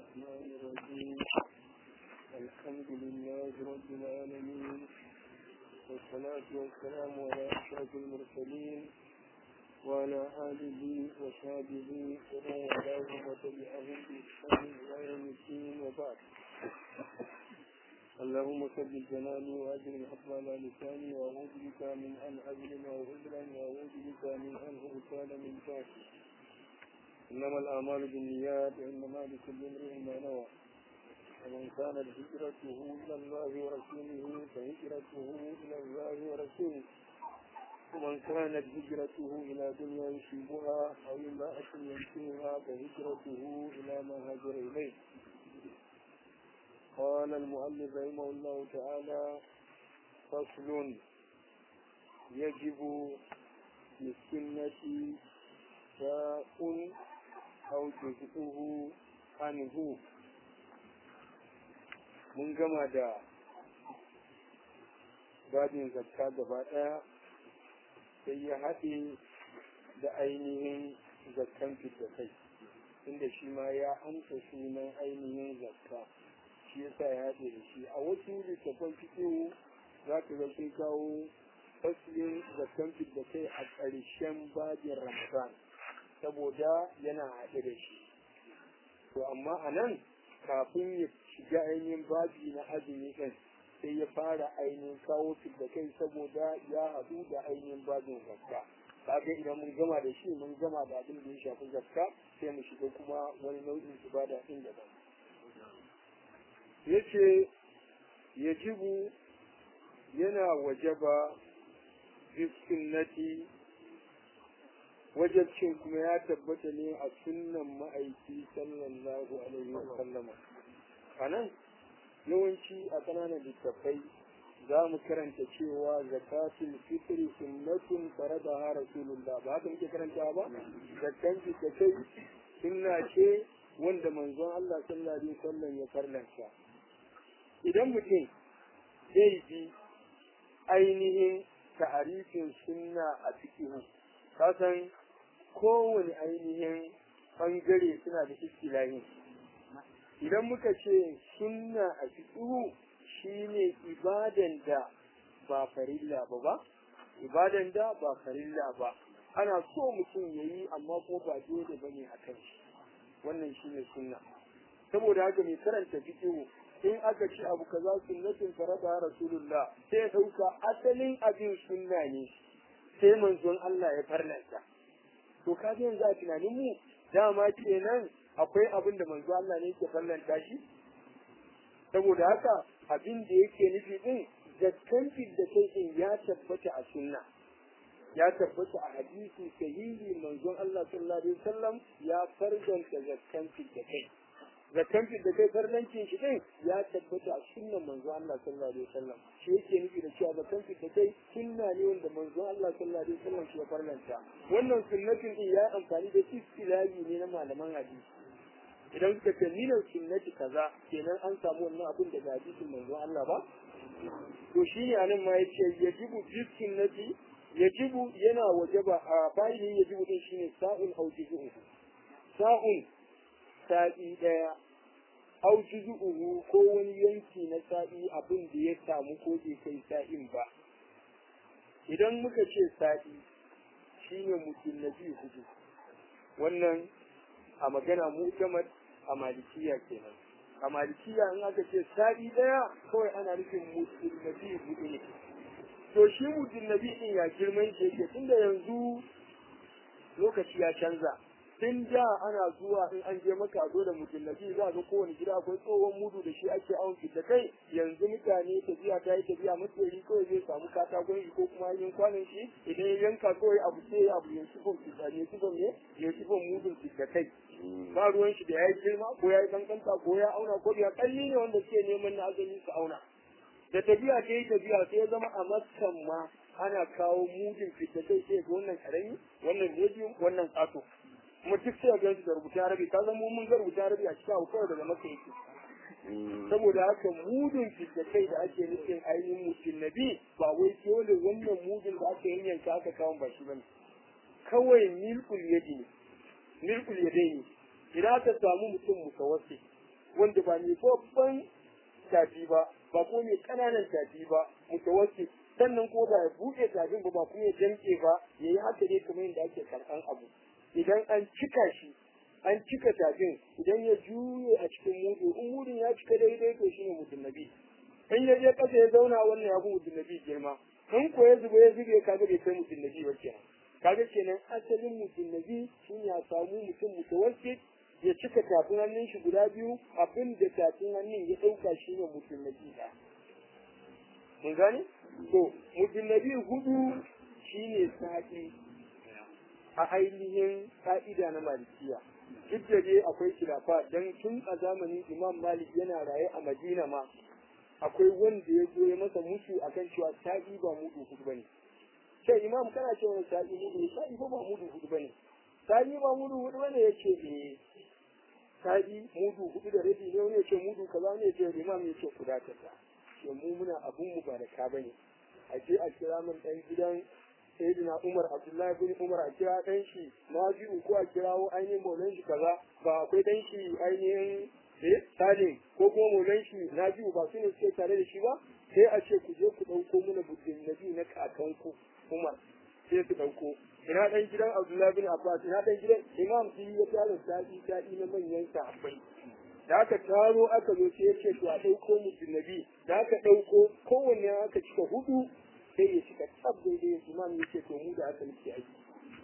الرحمن الرحيم الحمد لله رب العالمين والصلاة والسلام على أشرف المرسلين وعلى آله وصحبه ومن والاهم وتبعهم بإحسان إلى يوم الدين وبعد اللهم ثبت جناني وأجل الحق على لساني وأعوذ بك من أن أظلم أو أظلم وأعوذ بك من أن أغتال من تحتي إنما الأعمال بالنيات وإنما لكل امرئ ما نوى ومن كانت هجرته إلى الله ورسوله فهجرته إلى الله ورسوله ومن كانت هجرته إلى دنيا يصيبها أو امرأة ينكرها فهجرته إلى ما هاجر إليه قال المؤلف رحمه الله تعالى فصل يجب للسنة شاء أو جزءه عنه mun gama da babin zakka gaba ɗaya sai ya haɗe da ainihin zakkan fita kai inda shi ma ya amsa sunan ainihin zakka shi yasa ya haɗe da shi a wasu littattafan fiƙihu za ka ga sun kawo fasilin zakkan fita kai a ƙarshen babin ramadan saboda yana haɗe da shi to amma a nan kafin ya shiga ainihin babi na azumi ɗin sai ya fara ainihin kawo da kai saboda ya haɗu da ainihin babin zakka kaga idan mun gama da shi mun gama da abin da ya shafi zakka sai mu shiga kuma wani nau'in ibada ɗin daban yace yajibu yana wajaba bisunnati wajabcin kuma ya tabbata ne a sunnan ma'aiki sallallahu alaihi wa sallama a nan yawanci a ƙananan littattafai za mu karanta cewa zakatul fitri sunnatun faradaha rasulullah ba haka muke karanta ba zakkan fitrai sunna ce wanda manzon Allah sallallahu alaihi wasallam ya farlanta idan mutum zai bi ainihin ta'arifin sunna a cikin kasan kowane ainihin bangare suna da istilahin idan muka ce sunna a fiƙihu shine ibadan da ba farilla ba ba ibadan da ba farilla ba ana so mutum ya yi amma ko ba dole ba ne a kan shi wannan shine sunna saboda haka mai karanta fiƙihu in aka ce abu kaza sunnatin farada rasulullah sai ya ɗauka asalin abin sunna ne sai manzon Allah ya farlanta to ka yanzu a tunanin mu dama kenan akwai abin da manzo Allah ne yake fallanta shi saboda haka abin da yake nufi din zakkan da kai din ya tabbata a sunna ya tabbata a hadisi sahihi manzon Allah sallallahu alaihi wasallam ya farzanta zakkan da kai zakkan da kai farlancin shi din ya tabbata a sunnan manzon Allah sallallahu alaihi wasallam shi yake nufi da cewa zakkan da kai sunna ne wanda manzon Allah sallallahu alaihi wasallam shi ya farlanta wannan sunnatin din ya amfani da istilahi ne na malaman hadisi idan suka ce minar sunnati kaza kenan an samu wannan abin daga hadisin manzon Allah ba to shi ne anan ma yace yajibu bi sunnati yajibu yana wajaba a bayin yajibu din shine sa'un aw juzu'u sa'un sa'i daya aw juzu'u ko wani yanki na sa'i abin da ya samu ko bai kai sa'in ba idan muka ce sa'i shine mutum nabi hudu wannan a magana mu'tamad a malikiya kenan a malikiya in aka ce sa'i daya kawai ana nufin mutum nabi hudu ne to shi mutum nabi din ya girman shi yake tunda yanzu lokaci ya canza tun da ana zuwa in an je maka a zo da mutum nabi za ga kowane gida akwai tsohon mudu da shi ake awon da kai yanzu mutane tafiya ta yi tafiya matsari kawai zai samu katakon shi ko kuma yin kwanan shi idan ya yanka kawai abu sai abu ya sifon fitani ya sifon ne ya sifon mudun da kai ba ruwan shi da ya yi girma ko ya yi kankanta ko ya auna ko ya kalli ne wanda suke neman na azumi su auna da tafiya ta yi tafiya sai ya zama a makkan ma ana kawo mudun fitakai sai ga wannan karami wannan medium wannan kato kuma duk sai ga da rubuta rabi ka zama mun ga rubuta rabi a cikin kawai daga makka yake saboda haka mudun fitakai da ake nufin ainihin mutum nabi ba wai dole wannan mudun da aka yanyanka aka kawo ba shi bane kawai milkul yadi ne milkul yadai ne idan aka samu mutum mutawassi wanda ba mai babban tafi ba ba ko mai ƙananan tafi ba mutawassit sannan ko ba ya buɗe tafin ba ba kuma ya jamke ba ya yi haka ne kamar yadda ake karɓan abu idan an cika shi an cika tafin idan ya juye a cikin mudu in mudun ya cika daidai to shine mudun nabi in ya je ƙasa ya zauna wannan ya fi mudun nabi girma in ko ya zuba ya zube kaga bai kai mudun nabi ba kenan kaga kenan asalin mudun nabi shine ya samu mutum mutawassit ya cika tafin hannun shi guda biyu abin da tafin hannun ya ɗauka shine mudun nabi ɗaya mun gane to mutum na biyu hudu shine sa'i a ainihin ka'ida na malikiya duk da dai akwai khilafa dan tun a zamanin imam malik yana raye a madina ma akwai wanda ya zo ya masa musu akan cewa sa'i ba mudu hudu bane sai imam kana cewa sa'i mudu sa'i ba mudu hudu bane sa'i ba mudu hudu bane yace eh sa'i mudu hudu da rabi ne wani yace mudu kaza ne yace imam yace kuda kaza to mu muna abun mu ba da ka bane a je a kira min dan gidan sayyidina Umar Abdullahi bin Umar a kira dan shi na ji ko a kirawo ainihin maulan shi kaza ba akwai dan shi ainihin eh Salim ko kuma maulan shi na ji ba su ne suke tare da shi ba sai a ce ku je ku dauko mana buddin nabi na kakanku Umar sai su dauko ina dan gidan Abdullahi bin Abbas ina dan gidan Imam Sidi ya tare sa'i sa'i na manyan sahabbai da aka taro aka zo sai yace to a dauko mutum nabi da aka dauko kowanne aka cika hudu sai ya cika tsab daidai ya imam yace to mu da aka nake aiki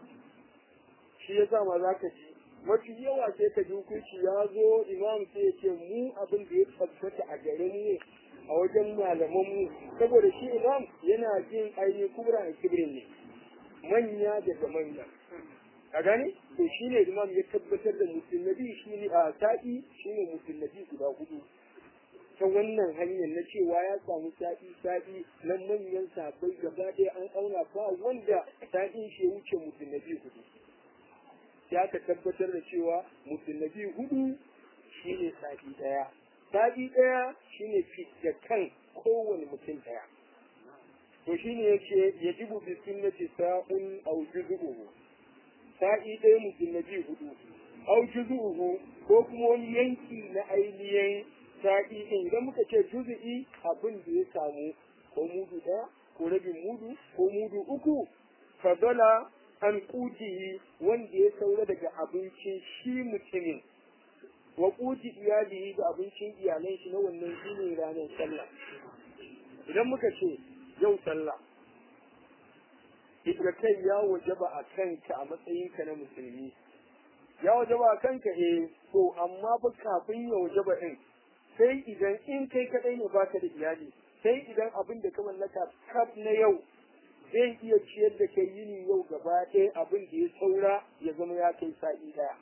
shi yasa ma za ka ji mafi yawa sai ka ji hukunci ya zo imam sai ya ce mu abin da ya tabbata a garin mu a wajen malaman mu saboda shi imam yana jin ainihin kubra a kibrin ne manya daga manya a gani to shi ne imam ya tabbatar da musulnabi shi ne a sa'i shi ne musulnabi guda hudu ta wannan hanyar na cewa ya samu sa'i sa'i na manyan sabai gaba ɗaya an auna ba wanda sa'in shi ya wuce musulnabi hudu ya ka tabbatar da cewa musulnabi hudu shi ne sa'i ɗaya sa'i ɗaya shi ne da kan kowane mutum ɗaya to shi ne yake yajibu bi sunnati sa'un aw juz'uhu sa'i ɗaya mutum na biyu hudu au juzu'uhu ko kuma wani yanki na ainihin sa'i ɗin idan muka ce juzu'i abin da ya samu ko mudu ɗaya ko rabin mudu ko mudu uku fadala an kutihi wanda ya saura daga abincin shi mutumin wa kuti iyalihi da abincin iyalan shi na wannan shine ranar sallah idan muka ce yau sallah ita kai ya wajaba a kanka a matsayinka na musulmi ya wajaba a kanka eh to amma ba kafin ya wajaba din sai idan in kai kadai ne baka da iyali sai idan abin da ka mallaka kaf na yau zai iya ciyar da kai yini yau gaba ɗaya abin da ya saura ya zama ya kai sa'i ɗaya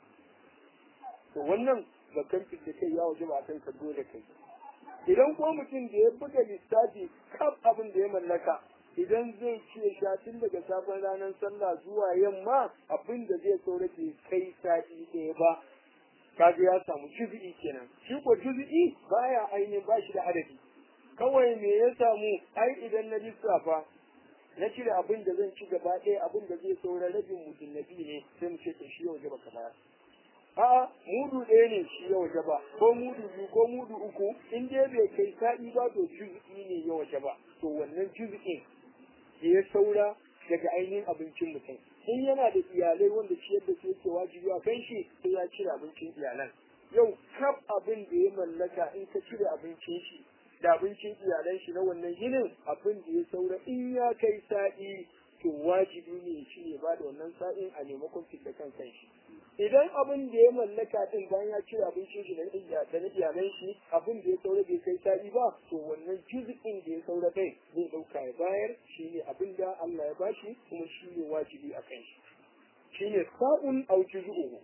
to wannan zakan da kai ya wajaba a kanka dole kai idan ko mutum da ya buga lissafi kaf abin da ya mallaka idan zai ce sha tun daga sabon ranar sallah zuwa yamma abin da zai saura bai kai sa'i ɗaya ba kaga ya samu juzi'i kenan shi ko juzi'i baya ainihin ba shi da adadi kawai me ya samu ai idan na lissafa na cire abin da zan ci gaba ɗaya abin da zai saura rabin mutum nabi ne sai mu ce to shi yau gaba ka bayar a'a mudu ɗaya ne shi ya waje ba ko mudu biyu ko mudu uku in dai bai kai sa'i ba to juz'i ne ya waje ba to wannan juz'in da ya saura daga ainihin abincin mutum in yana da iyalai wanda ciyar da su yake wajibi a kan shi sai ya cire abincin iyalan yau kaf abin da ya mallaka in ka cire abincin shi da abincin iyalan shi na wannan yinin abin da ya saura in ya kai sa'i to wajibi ne shi ne ba da wannan sa'in a maimakon fita kan kanshi idan abin da ya mallaka din bayan ya cire abincin shi da na iyalan shi abin da ya saura bai kai sa'i ba to wannan juz'in da ya saura kai zai dauka ya bayar shi ne abin da Allah ya bashi kuma shi ne wajibi a kan shi shi ne sa'un au juz'uhu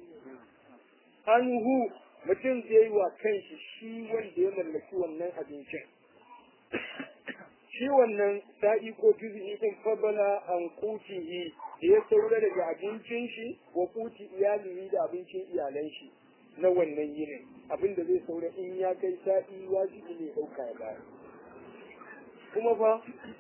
anhu mutum zai yi wa kanshi shi wanda ya mallaki wannan abincin shi wannan sa'i ko juzi'i din fabala an kutihi da ya saura daga abincin shi wa kuti iyalihi da abincin iyalan shi na wannan yinin abin da zai saura in ya kai sa'i wajibi ne ɗauka ya bayar kuma fa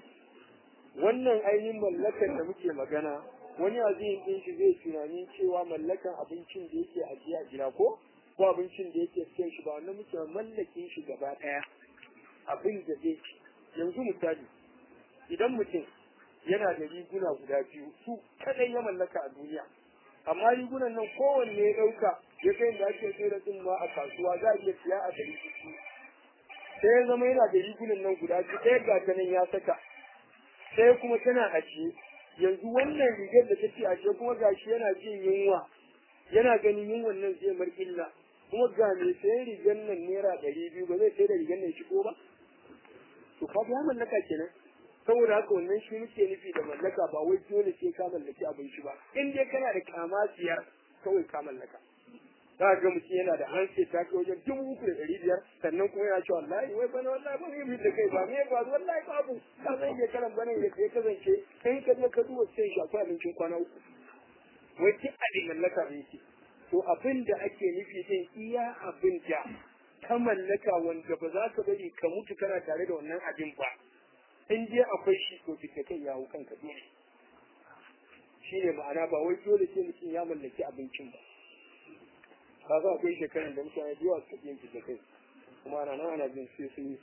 wannan ainihin mallakan da muke magana wani azihin ɗin shi zai tunanin cewa mallakan abincin da yake ajiya a gida ko ko abincin da yake cikin shi ba wannan muke mallakin shi gaba ɗaya abin da zai ci yanzu misali idan mutum yana da riguna guda biyu su kadai ya mallaka a duniya amma rigunan nan kowanne ya ɗauka ya kai da ake sai da ma a kasuwa za a iya siya a ɗari ciki sai ya zama yana da rigunan nan guda biyu ɗaya ga ta nan ya saka sai kuma tana ajiye yanzu wannan rigar da take ajiye kuma gashi yana jin yunwa yana ganin yunwan nan zai mar illa kuma ga mai sayan rigar nan naira ɗari biyu ba zai sai da rigar nan shigo ba to ka ya mallaka kenan saboda haka wannan shi muke nufi da mallaka ba wai dole sai ka mallaki abinci ba in dai kana da kama siyar kawai ka mallaka za ga mutum yana da hanse ta kai wajen dubu uku da ɗari biyar sannan kuma yana cewa wallahi wai bana wallahi ba mu yi da kai ba me ba wallahi babu ka zan iya karan bana ya ya kasance in ka je ka duba sai shi akwai abincin kwana uku wai duk abin mallaka ne yake to abin da ake nufi din iya abin da ka mallaka wanda ba za ka bari ka mutu kana tare da wannan abin ba in dai akwai shi to fita kai ya hau kanka dole shi ne ma'ana ba wai dole sai mutum ya mallaki abincin ba ka za akwai shekaran da mutane da yawa suka yin fita kai kuma ana nan ana jin sai sun yi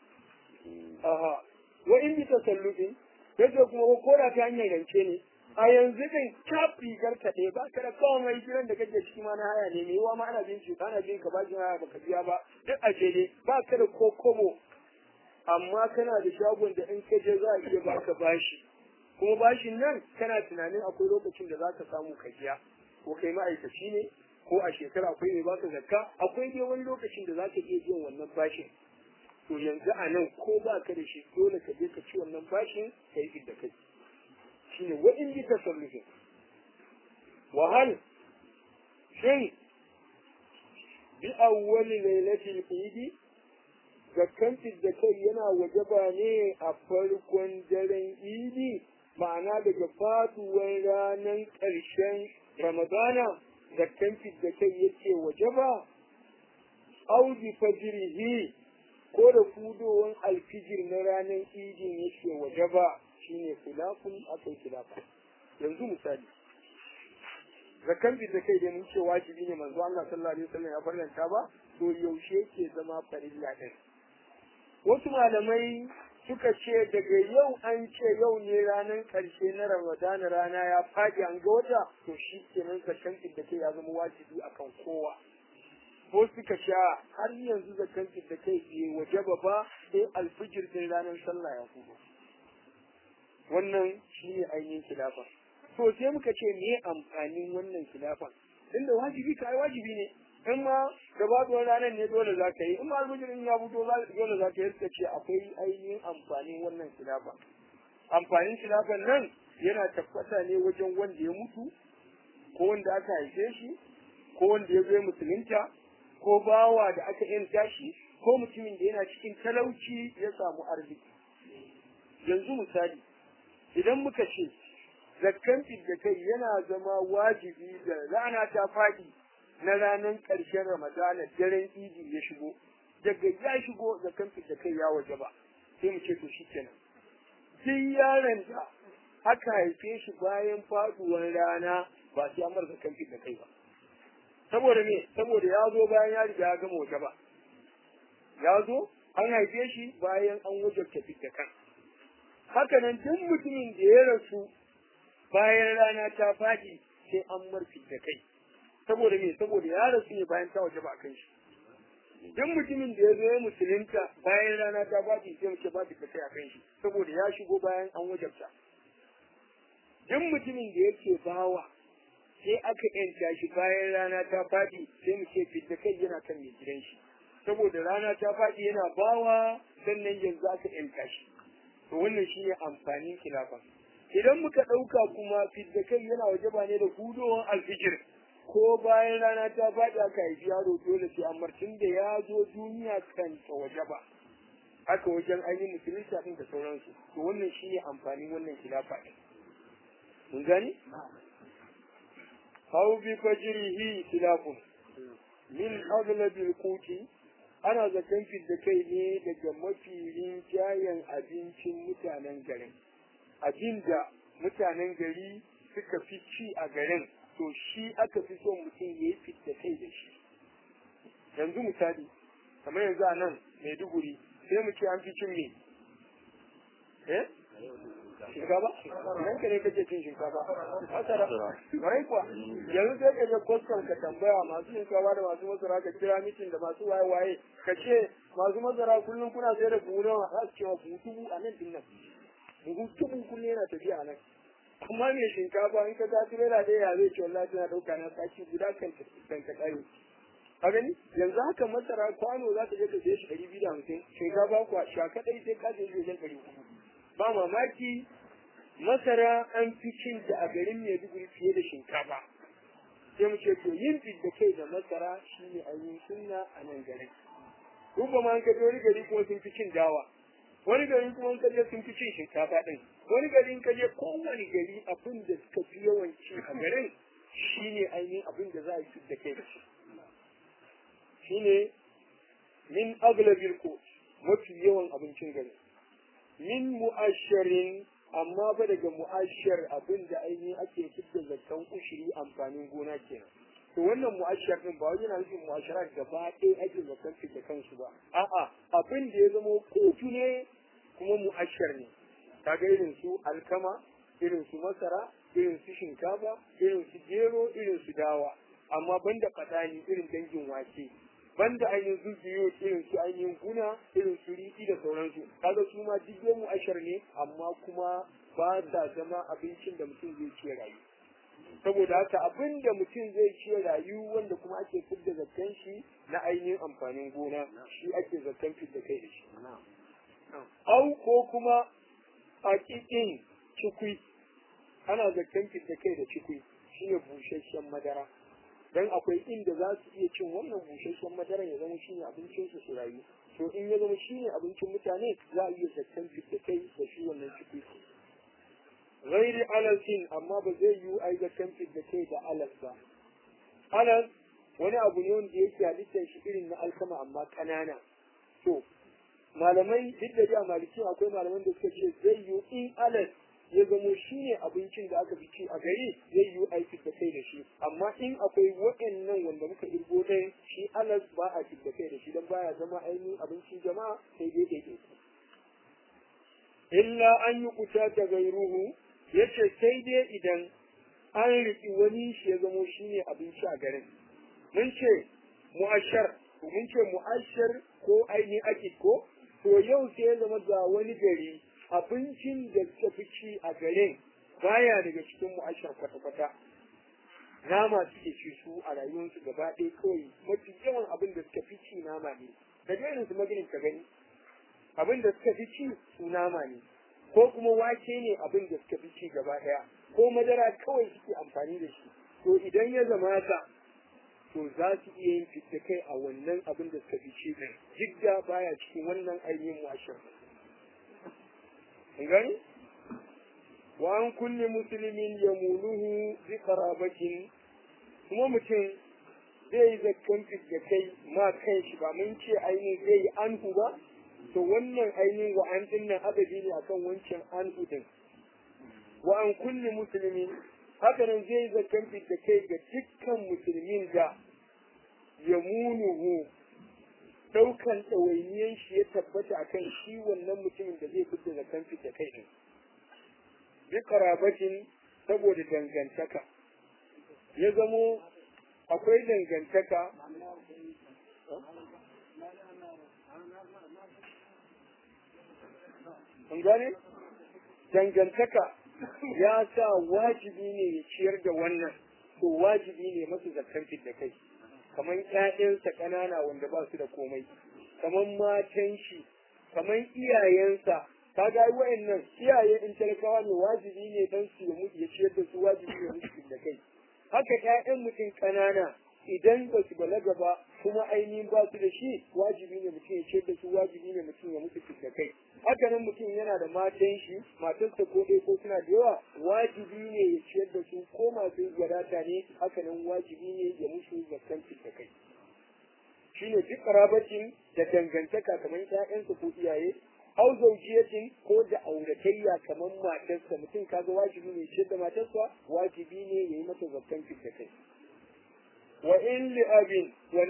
aha wa in bi tasallufin yadda kuma ko da ta hanyar rance ne a yanzu din ka rigar ka ɗaya ba ka da kawai gidan da kake ciki ma na haya ne mai yawa ma ana bin shi ana bin ka bashin haya baka biya ba duk a ne ba ka da ko kobo amma kana da shagon da in ka je za a iya baka bashi kuma bashin nan kana tunanin akwai lokacin da za ka samu ka biya ko kai ma'aikaci ne ko a shekara akwai mai baka zakka akwai dai wani lokacin da za ka iya biyan wannan bashin to yanzu a nan ko ba ka da shi dole ka je ka ci wannan bashin ka yi da kai shine wa in bi tasarrufin wa hal shin bi awwali lailatul eid zakkan da kai yana wajaba ne a farkon daren idi ma'ana daga faduwar ranar ƙarshen ramadana zakkan da kai yake wajaba auji fajirihi ko da fudowar alfijir na ranar idin yake wajaba shine khilafun akai khilafa yanzu misali zakan bi da kai da mun ce wajibi ne manzo Allah sallallahu alaihi wasallam ya farlanta ba to yaushe yake zama farilla din wasu malamai suka ce daga yau an ce yau ne ranar karshe na Ramadana rana ya faɗi an ga wata to shi kenan zakan da kai ya zama wajibi akan kowa ko suka sha har yanzu zakan da kai bai wajaba ba sai alfijir din ranar sallah ya fito wannan shine ainihin khilafa to sai muka ce me amfanin wannan khilafa inda wajibi kai wajibi ne in ma gabaɗuwar ranar ne dole za ka yi in ma almujirin ya fito dole za ka yi suka ce akwai ainihin amfanin wannan khilafa amfanin khilafan nan yana tabbata ne wajen wanda ya mutu ko wanda aka haife shi ko wanda ya zo musulunta ko bawa da aka yanta shi ko mutumin da yana cikin talauci ya samu arziki yanzu misali idan muka ce zakkan da kai yana zama wajibi da rana ta faɗi na ranar ƙarshen ramadana daren idi ya shigo daga ya shigo zakkan da kai ya waje ba sai mu ce to shi kenan duk yaron da aka haife shi bayan faɗuwar rana ba sai amar zakkan da kai ba saboda me saboda ya zo bayan ya riga ya gama waje ba ya zo an haife shi bayan an wajabta da kan haka nan duk mutumin da ya rasu bayan rana ta faɗi sai an marfi da kai saboda me saboda ya rasu ne bayan ta waje ba kan shi duk mutumin da ya zo ya musulunta bayan rana ta faɗi sai mace ba da kai a kan shi saboda ya shigo bayan an wajabta duk mutumin da yake bawa sai aka yanta shi bayan rana ta faɗi sai mu ce fidda kai yana kan mai gidan shi saboda rana ta faɗi yana bawa sannan yanzu aka yanta shi to wannan shi ne amfanin khilafa idan muka ɗauka kuma fidda kai yana waje ba ne da hudowar alfijir ko bayan rana ta faɗi aka haifi yaro dole sai amartin da ya zo duniya kan ta waje ba haka wajen ainihin musulunci ɗin da sauransu to wannan shi ne amfanin wannan khilafa ɗin mun gani hau bi fajrihi khilafun min aglabil quti ana zaton fidda kai ne daga mafi rinjayen abincin mutanen garin abinda mutanen gari suka fi ci a garin to shi aka fi son mutum ya yi fidda kai da shi yanzu misali kamar yanzu a nan maiduguri sai mu ce an fi cin me eh shinkafa nan ka ne kake cin shinkafa masara barai kuwa yanzu sai ka je kwastam ka tambaya masu shinkafa da masu masara ka kira mitin da masu waye waye ka ce masu masara kullum kuna sayar da buhu nawa za su ce wa buhu dubu a nan din nan buhu dubu kullum yana tafiya a nan amma mai shinkafa in ka ta tirela ɗaya ya zai ce wallahi tana ɗauka na sati guda kan kan ka ƙare a gani yanzu haka masara kwano za ka je ka siye shi ɗari biyu da hamsin shinkafa kuwa shaka ɗari sai ka siye shi wajen ɗari hudu ba mamaki masara an fi cin da a garin Maiduguri fiye da shinkafa sai mu ce to yin da kai da masara shine ainihin sunna a nan garin Ruba ma an kaje wani gari kuma sun fi cin dawa wani gari kuma an kaje sun fi cin shinkafa din wani gari in kaje kowane gari abin da suka fi yawan ci a garin shine ainihin abin da za a yi da kai da shi shine min aglabil ko mafi yawan abincin gari min mu'asharin amma ba daga mu'ashar abin da ainihin ake fidda zakkan ushiri amfanin gona kenan to wannan mu'ashar din ba wai yana nufin mu'ashara gaba ɗaya ake zakkan fidda kansu ba a'a abin da ya zama kotu ne kuma mu'ashar ne kaga irin su alkama irin su masara irin su shinkafa irin su gero irin su dawa amma banda fadani irin dangin wake banda ainihin zuciyo irin su ainihin guna irin su riɗi da sauransu kaga su ma duk mu ashar ne amma kuma ba sa zama abincin da mutum zai ci rayu saboda haka abin da mutum zai ci rayu wanda kuma ake fidda zakkan shi na ainihin amfanin gona shi ake zakkan fidda kai da shi au ko kuma a kikin cikui ana zakkan fidda kai da cikui shine busasshen madara dan akwai inda za su iya cin wannan busasshen madara ya zama shine abincin su su rayu to in ya zama shine abincin mutane za a iya zakkan da kai da shi wannan ciki ghairi alasin amma ba zai yi ai zakkan da kai da alas ba alas wani abu ne wanda yake halittar shi irin na alkama amma kanana to malamai duk da a maliki akwai malaman da suka ce zai yi in alas ya zamo shi ne abincin da aka fi ci a gari zai yi aiki da kai da shi amma in akwai waɗannan wanda muka irgo ɗaya shi alas ba a da kai da shi don baya zama ainihin abincin jama'a sai dai dai illa an yi kuta da gairuhu ya ce sai dai idan an riƙi wani shi ya zamo shi ne abinci a garin mun ce mu'ashar mun ce mu'ashar ko ainihin akid ko to yau sai ya zama ga wani gari abincin da suka fi ci a garin baya daga cikin mu'ashar kwata-kwata nama suke ci su a rayuwarsu gaba ɗaya kawai mafi yawan abin da suka fi ci nama ne da irin su maginin ka gani abin da suka fi ci su nama ne ko kuma wake ne abin da suka fi ci gaba ɗaya ko madara kawai suke amfani da shi to idan ya zama ka to za su iya yin fitta kai a wannan abin da suka fi ci ɗin jidda baya cikin wannan ainihin mu'ashar gani wa an kulli musulmin ya muluhu bi qarabatin kuma mutum zai yi zakkan da kai ma kan shi ba mun ce ainihin zai yi anhu ba to wannan ainihin wa an dinnan adadi ne akan wancan anhu din wa an kulli musulmin haka nan zai yi zakkan da kai ga dukkan musulmin da ya munuhu daukan ɗawainiyan shi ya tabbata akan shi wannan mutumin da zai fita da kan da kai din bi karabatin saboda dangantaka ya zamo akwai dangantaka an gane dangantaka ya sa wajibi ne ya ciyar da wannan to wajibi ne masu zakkan da kai kamar ƴaƴansa ƙanana wanda ba su da komai kamar matan shi kamar iyayensa ka ga wa'annan iyaye in talakawa ne wajibi ne dan su ya mutu ya ciyar da su wajibi ne musu da kai haka ƴaƴan mutum ƙanana idan ba su balaga ba kuma ainihin ba su da shi wajibi ne mutum ya ciyar da su wajibi ne mutum ya mutu da kai haka nan mutum yana da matan shi matarsa ko ɗaya ko suna da yawa wajibi ne ya ciyar da su ko masu wadata ne haka nan wajibi ne ya musu zakkan da kai shine duk karabatin da dangantaka kamar ƴaƴansa ko iyaye au zaujiyatin ko da auratayya kamar matarsa mutum kaga wajibi ne ciyar da matarsa wajibi ne ya yi mata zakkan da kai wa in li abin wannan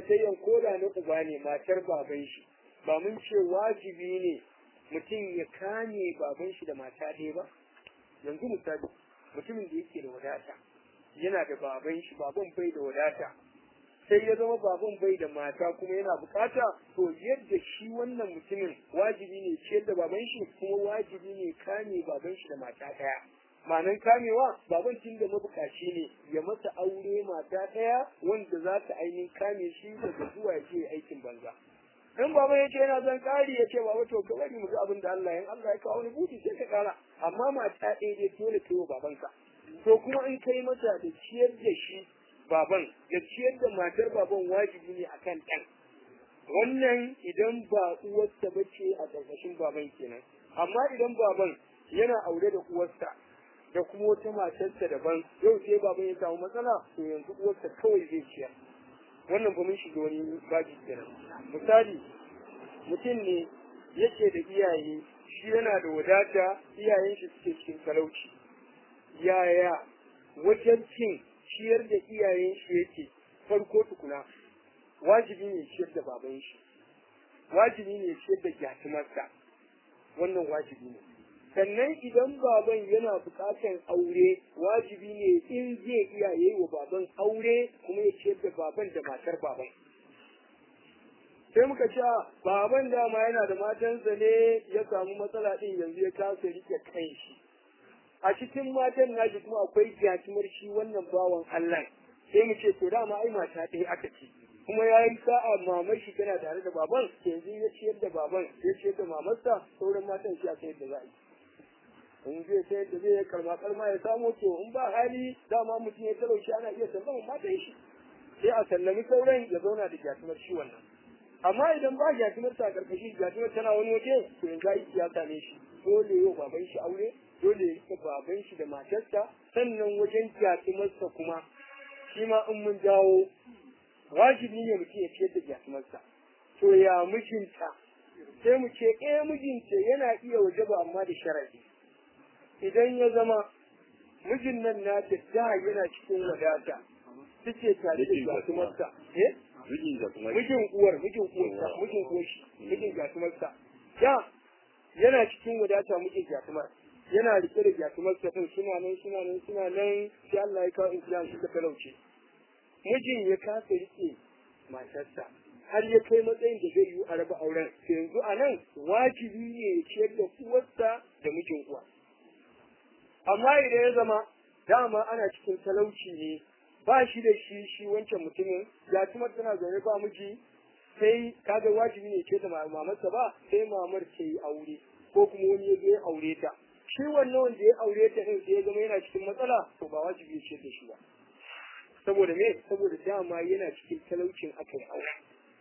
auratayyan koda na uba ne matar baban shi ba mun ce wajibi ne mutum ya kame baban shi da mata ɗaya ba yanzu misali mutumin da yake da wadata yana da baban shi baban bai da wadata sai ya zama baban bai da mata kuma yana bukata to yadda shi wannan mutumin wajibi ne ciyar da baban shi kuma wajibi ne kame baban shi da mata ɗaya ma'anan kamewa baban tun da mabukaci ne ya masa aure mata ɗaya wanda za ta ainihin kame shi daga zuwa ya je aikin banza in baba ya ce yana zan kari ya ce baba to ka bari mu ga abin da Allah in Allah ya kawo wani buti sai ka kara amma mata ɗaya dai dole kai wa babanka to kuma in kai mata da ciyar da shi baban da ciyar da matar baban wajibi ne akan ɗan wannan idan ba uwarsa ba ce a ƙarƙashin baban kenan amma idan baban yana aure da uwarsa da kuma wata matarsa daban yau sai baban ya samu matsala to yanzu uwarsa kawai zai ciyar wannan ba mun shiga wani baji kenan misali mutum ne yake da iyaye shi yana da wadata iyayen shi suke cikin talauci yaya wajen cin ciyar da iyayen shi yake farko tukuna wajibi ne ciyar da baban shi wajibi ne ciyar da gyatumarsa wannan wajibi ne sannan idan baban yana buƙatar aure wajibi ne in zai iya yi wa baban aure kuma ya ciyar da baban da matar baban sai muka ce baban dama yana da matansa ne ya samu matsala din yanzu ya kasa rike kan shi a cikin matan nashi kuma akwai jatumar shi wannan bawan Allah sai mu ce to dama ai mata ɗaya aka ce kuma ya yi sa'a mamar shi tana tare da baban yanzu ya ciyar da baban ya ciyar da mamarsa sauran matan shi a kai da za a yi in zai sai da zai karma karma ya samu to in ba hali dama mutum ya talauci ana iya sallama matan shi sai a sallami sauran ya zauna da jatumar shi wannan amma idan ba jatumar ta karkashi jatumar tana wani waje to yanzu aiki ya same shi dole yau baban shi aure dole ya baban shi da matarsa sannan wajen jatumarsa kuma shi ma in mun dawo wajibi ne mutum ya ciyar da jatumarsa to ya mijinta sai mu ce eh mijinta yana iya wajaba amma da sharadi idan ya zama mijin nan na da yana cikin wadata suke tare da jatumarsa eh mijin da kuma mijin uwar mijin uwarsa mijin uwar shi mijin jatumarsa da yana cikin wadata mijin jatumar yana rike da jatumarsa din suna nan suna nan suna nan sai Allah ya kawo inkiyan suka talauce mijin ya kasa rike matarsa har ya kai matsayin da zai yi a raba auren yanzu a nan wajibi ne ya ciyar da uwarsa da mijin uwa amma idan ya zama dama ana cikin talauci ne ba shi da shi shi wancan mutumin ya kuma tana zaune ba miji sai kaga wajibi ne ce da mamarsa ba sai mamar ce yi aure ko kuma wani ya zo ya aure ta shi wannan wanda ya aure ta din sai ya zama yana cikin matsala to ba wajibi ce da shi ba saboda me saboda dama yana cikin talaucin aka yi aure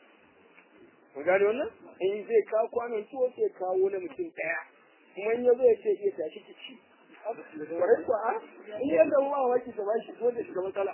mun gane wannan in zai kawo kwanon tuwo sai kawo na mutum ɗaya kuma in ya zo ya ce iya tashi ki ci kwarai kuwa a in yadda ruwa waki ta bashi ko da shiga matsala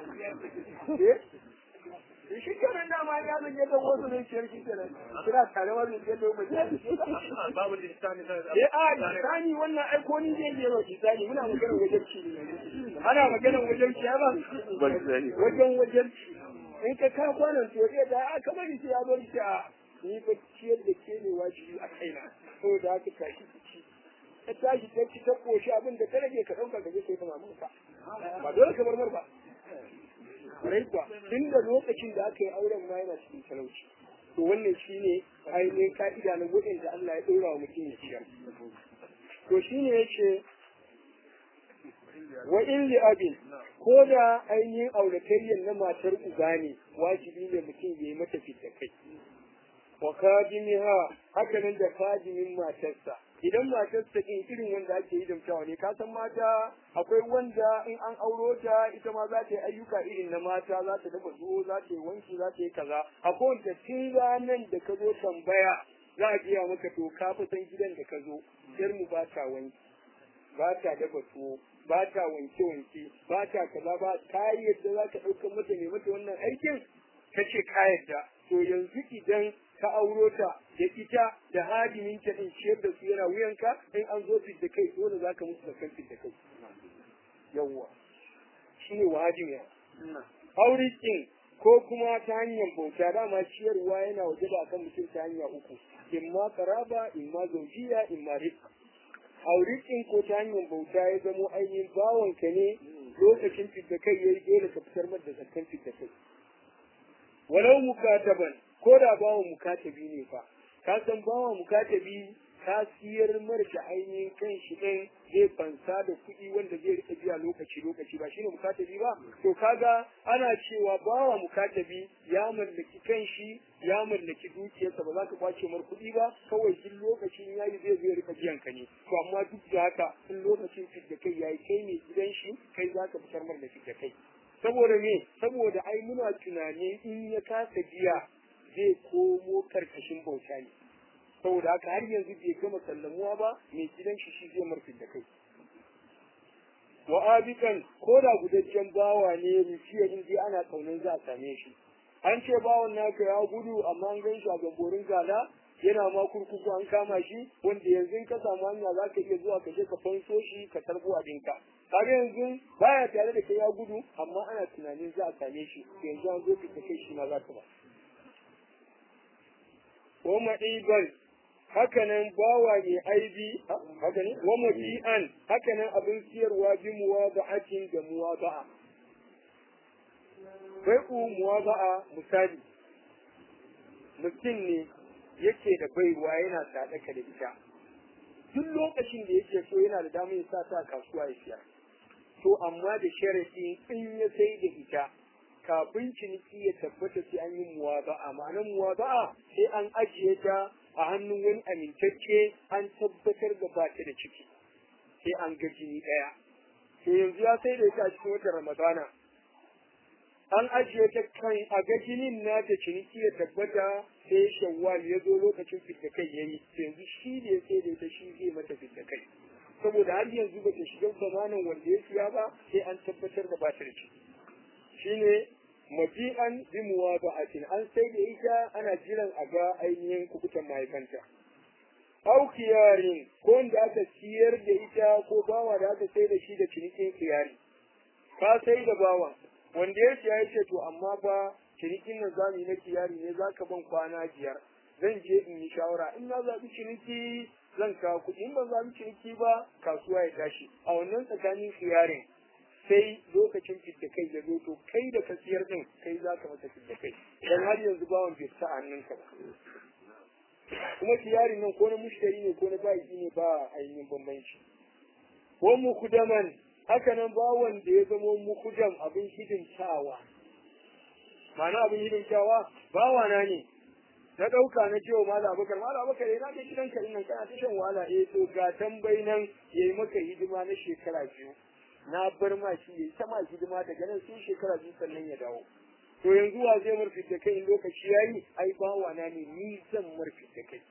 eh shi kenan dama ya zan yadda wasu ne ciyar shi kenan kira tare wani yadda mu ji babu lissani da eh a lisani wannan ai ko ni zai je wa lisani muna maganar wajen ci ne ana maganar wajen ci ba ban sani wajen wajen ci in ka ka kwanan to eh da aka bari sai ya bari ta ni ba ciyar da ke ne wajibi a kaina saboda haka tashi ki ci ta tashi ta ci ta koshi abin da ta rage ka ɗauka ka je kai kama maka ba dole ka marmar ba rai kuwa tun da lokacin da aka yi auren ma yana cikin talauci to wannan shi ne ainihin ka'ida na waɗanda Allah ya ɗora wa mutum ya ciyar to shi ne ya ce wa in li abin ko da ainihin auratayyar na matar uba ne wajibi ne mutum ya yi mata fita kai wa kadimiha haka nan da kadimin matarsa idan matarsa in irin wanda ake yi damtawa ne ka san mata akwai wanda in an auro ta ita ma za ta yi ayyuka irin na mata za ta dafa tuwo za ta yi wanki za ta yi kaza akwai wanda tun ranar da ka zo tambaya za a biya maka to ka fi san gidan da ka zo yar mu ba ta wanki ba ta dafa tuwo ba ta wanke wanke ba ta kaza ba ka yadda za ka ɗaukar mata ne mata wannan aikin ka ce ka yadda to yanzu idan ka auro ta da ita da hadimin ta din ciyar da su yana wuyanka in an zo fit da kai dole za ka musu da kan fit da kai yawwa shi ne wa hadimi aure din ko kuma ta hanyar bauta dama ciyarwa yana waje da akan mutum ta hanya uku imma karaba imma zaujiya imma rizq aurikin ko ta hanyar bauta ya zamo ainihin bawanka ne lokacin fidda kai yayi dole ka fitar mar da zakkan fidda kai walau mukataban ko da bawan mukatabi ne fa ka san bawan mukatabi ka siyar mar da ainihin kan shi ɗin zai fansa da kuɗi wanda zai rika biya lokaci lokaci ba shine mukatabi ba to kaga ana cewa bawa mukatabi ya mallaki kan shi ya mallaki dukiyarsa ba za ka kwace mar kuɗi ba kawai duk lokacin yayi zai zai rika biyan ka ne to amma duk da haka in lokacin fidda kai yayi kai ne gidan shi kai za ka fitar mar da fidda kai saboda me saboda ai muna tunani in ya kasa biya zai komo karkashin bauta ne saboda haka har yanzu bai gama sallamuwa ba mai gidan shi shi zai marfi da kai wa abikan ko da gudajen bawa ne rufiya in dai ana kaunin za a same shi an ce bawan naka ya gudu amma an gan shi a gamborin gala yana ma kurkuku an kama shi wanda yanzu in ka samu hanya za ka iya zuwa ka je ka fanso shi ka tarbo abinka kaga yanzu baya tare da kai ya gudu amma ana tunanin za a same shi yanzu an zo ka kai shi ma za ka ba wa ma'iban hakanan bawa ne aibi haka ne wa mabi'an hakanan abin siyarwa bi muwaba'atin da muwaba'a bai'u muwaba'a misali mutum ne yake da baiwa yana sadaka da ita duk lokacin da yake so yana da damar ya sa ta kasuwa ya siya to amma da sharadi in ya sai da ita kafin ciniki ya tabbata sai an yi muwaba'a ma'anar muwaba'a sai an ajiye ta a hannun wani amintacce an tabbatar da ba ta da ciki sai an ga jini ɗaya to yanzu ya sai da ita a cikin watan ramadana an ajiye ta kan a ga jinin na ta ciniki ya tabbata sai shawwal ya zo lokacin fidda kai yayi yanzu shi ne sai da ita shi zai mata fidda kai saboda har yanzu ba ta shiga zamanin wanda ya siya ba sai an tabbatar da ba ta da ciki shine mabi'an bi muwaba'atin an sai da ita ana jiran a ga ainihin kubutan mahaifanta au kiyarin ko wanda aka siyar da ita ko bawa da aka sai da shi da cinikin kiyari ka sai da bawa wanda ya siya ya ce to amma ba cinikin nan zamu yi na kiyari ne zaka ban kwana biyar zan je in yi shawara in na zaɓi ciniki zan kawo kuɗi in ban zaɓi ciniki ba kasuwa ya tashi a wannan tsakanin kiyarin sai lokacin fidda kai ya zo to kai da ka siyar din kai za ka masa fidda kai dan har yanzu bawan bai sa hannunka ba kuma kiyarin nan ko na mushtari ne ko na baki ne ba ainihin bambanci ko mukudaman haka nan bawan da ya zama mukudam abin hidimtawa ma'ana abin hidimtawa bawa na ne na ɗauka na cewa mala abakar mala abakar yana da gidan ka nan kana ta shan wahala eh to ga tambayi nan yayi maka hidima na shekara biyu na bar ma shi yayi ta ma hidima daga nan sai shekara biyu sannan ya dawo to yanzu wa zai murfi da kai in lokaci yayi ai bawa na ne ni zan murfi da kai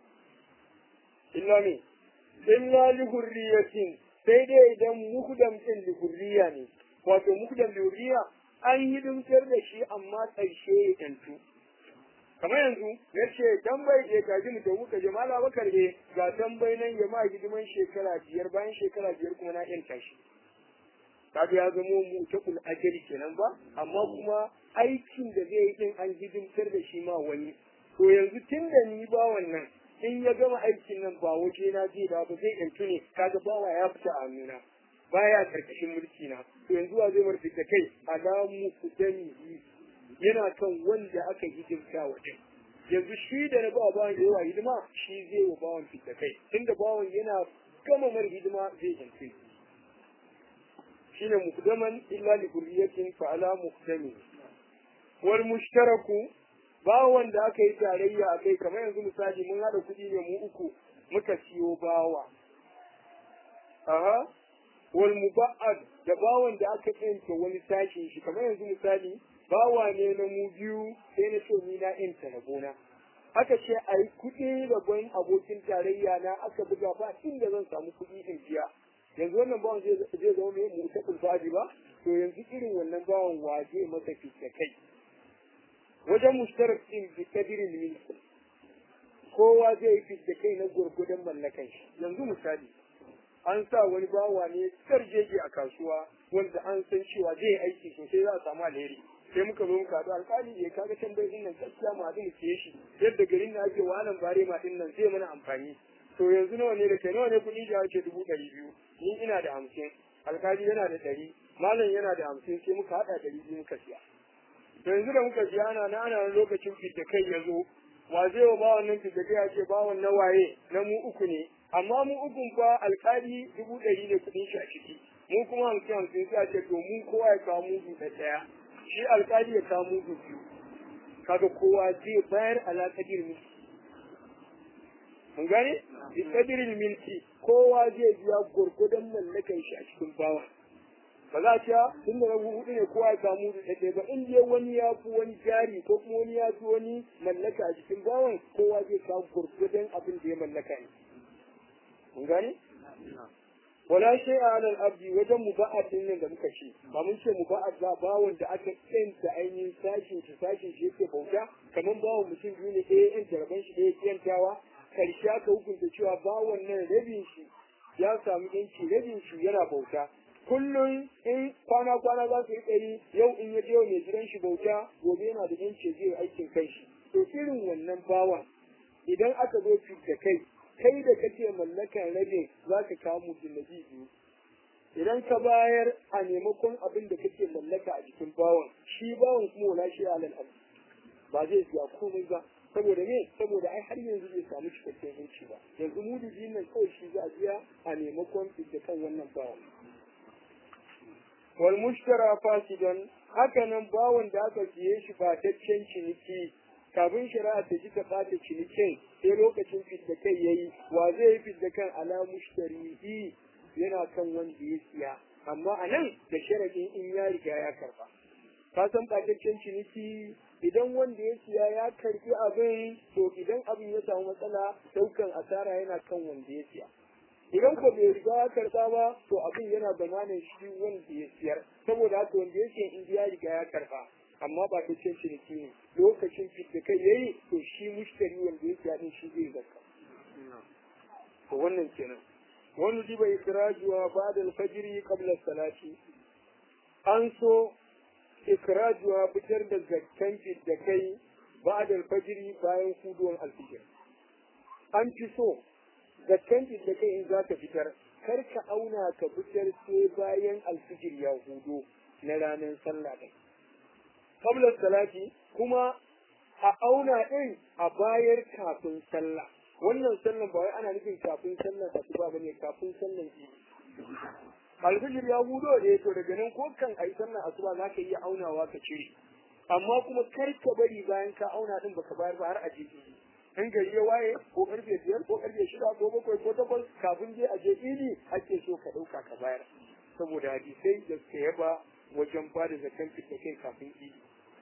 illa ne illa li hurriyatin sai dai idan muhdam din li hurriya ne wato muhdam li hurriya an hidimtar da shi amma ƙarshe ya tantu kamar yanzu ya ce tambayi ke gaji mu tafi ka jama'a bakar ne ga tambayi nan ya ma hidiman shekara biyar bayan shekara biyar kuma na yanta shi kaga ya zamo mu ta kul ajali kenan ba amma kuma aikin da zai yi din an hidimtar da shi ma wani to yanzu tun da ni ba wannan in ya gama aikin nan ba waje na zai da ba zai yantu ne kaga bawa ya fita a nuna baya karkashin mulki na to yanzu wa zai marfi da kai alamu kudani yana kan wanda aka hidimta wa din yanzu shi da na ba bawan yawa hidima shi zai wa bawan fita kai tunda bawan yana gama mar hidima zai yantu shine mukdaman illa li kulliyatin fa ala muqdami wal mushtaraku bawan da aka yi tarayya a kai kamar yanzu misali mun hada kuɗi ne mu uku muka siyo bawa aha wal muba'ad da bawan da aka yanta wani sashin shi kamar yanzu misali bawa ne na mu biyu sai na so ni na yanta na gona aka ce a yi kuɗi rabon abokin tarayya na aka buga ba inda zan samu kuɗi in biya yanzu wannan bawan zai zama mai mutakul fadi ba to yanzu irin wannan bawan waje masa fice kai wajen mushtarak din bi kadirin milki kowa zai yi fice kai na gurgudan mallakan shi yanzu misali an sa wani bawa ne jeji a kasuwa wanda an san cewa zai yi aiki sosai za a samu alheri sai muka zo muka haɗu alƙali ya kaga tambayi din nan gaskiya mu haɗu mu siye shi yadda garin na ake wahalan bare ma din nan zai mana amfani to yanzu nawa ne da kai nawa ne kuɗin shi ake dubu ɗari biyu ni ina da hamsin alƙali yana da ɗari malam yana da hamsin sai muka haɗa ɗari biyu muka siya to yanzu da muka siya ana na ana lokacin fidda kai ya zo wa zai wa bawan nan fidda kai ya ce bawan na waye na mu uku ne amma mu ukun fa alƙali dubu ɗari ne kuɗin shi a ciki mu kuma hamsin hamsin sai a ce to mu kowa ya kawo mudu da ɗaya shi alƙali ya kawo mudu biyu kaga kowa zai bayar alaƙadir milki mun gane alaƙadir milki kowa zai biya gwargwadon mallakan shi a cikin bawa ba za a ce tun da rabu hudu ne kowa ya kawo mudu ɗaya ba in dai wani ya fi wani jari ko kuma wani ya fi wani mallaka a cikin bawan kowa zai kawo gwargwadon abin da ya mallaka ne mun gane wala shay ala al-abdi wajen muba'ad din nan da muka ce ba mun ce muba'ad ba bawon da aka kenta ainihin sashin shi sashin shi yake bauta kamar bawon mutum biyu ne ɗaya yan jaraban shi ɗaya kiyantawa karshe aka hukunta cewa bawon nan rabin shi ya samu yanci rabin shi yana bauta kullum in kwana kwana za su yi ɗari yau in ya je mai gidan shi bauta gobe yana da yanci zai aikin kai shi to irin wannan bawan idan aka zo da kai kai da kake mallakan rabin za ka kawo mutum biyu idan ka bayar a maimakon abin da kake mallaka a jikin bawan shi bawan kuma wala shi alal abu ba zai biya komai ba saboda me saboda ai har yanzu bai samu cikakken yanci ba yanzu mudu biyun nan kawai shi za a biya a maimakon da kan wannan bawan wal mushtara fasidan haka nan bawan da aka siye shi ba taccen ciniki kafin shari'a ta ji ta ɓata cinikin sai lokacin fidda kai yayi wa zai yi fidda kan ala mushtarihi yana kan wanda ya siya amma a nan da sharadin in ya riga ya karba ka san ɓataccen ciniki idan wanda ya siya ya karbi abin to idan abin ya samu matsala daukan asara yana kan wanda ya siya idan ko bai riga ya karba ba to abin yana zamanin shi wanda ya siyar saboda haka wanda ya siya in ya riga ya karba amma ba ta cin ciniki ne lokacin da kai yayi to shi mushtari wanda ya siya din shi zai zakka to wannan kenan wani diba ikrajuwa ba'da al-fajr qabla salati an so ikrajuwa fitar da zakkan da kai ba'da al-fajr bayan kuduwan al-fajr an fi so zakkan da kai in za ka fitar kar ka auna ka fitar sai bayan al-fajr ya hudo na ranar sallah ɗin qabla salati kuma a auna din a bayar kafin sallah wannan sallan ba wai ana nufin kafin sallan asuba bane kafin sallan idi alfijir ya hudo da to daga nan ko kan ayi sallan asuba za ka iya aunawa ka cire amma kuma kar ka bari bayan ka auna din baka bayar ba har a je idi in gari ya waye ko karfe biyar ko karfe shida ko bakwai ko takwas kafin je a je idi ake so ka ɗauka ka bayar saboda hadisai da suka yaba wajen ba da zakan fita kai kafin idi